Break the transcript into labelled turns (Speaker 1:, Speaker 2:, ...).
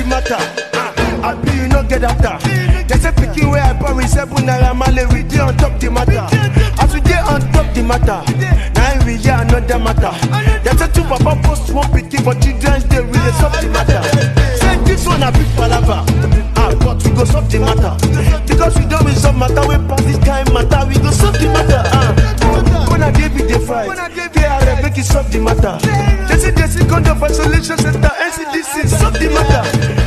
Speaker 1: matter. I be you no get after. They say pikin where I born with seven naira male we dey on top the matter. As we dey on top the matter, now we hear another matter. They say two papa post one pikin for children's day we dey solve the matter. Say this one a big palava, ah but we go solve the matter. Because we don resolve matter we pass this kind matter we go solve the matter. Ah, when I dey be dey fight, KRF make it solve the matter. They say they see condom for solution center, NCDC solve the matter.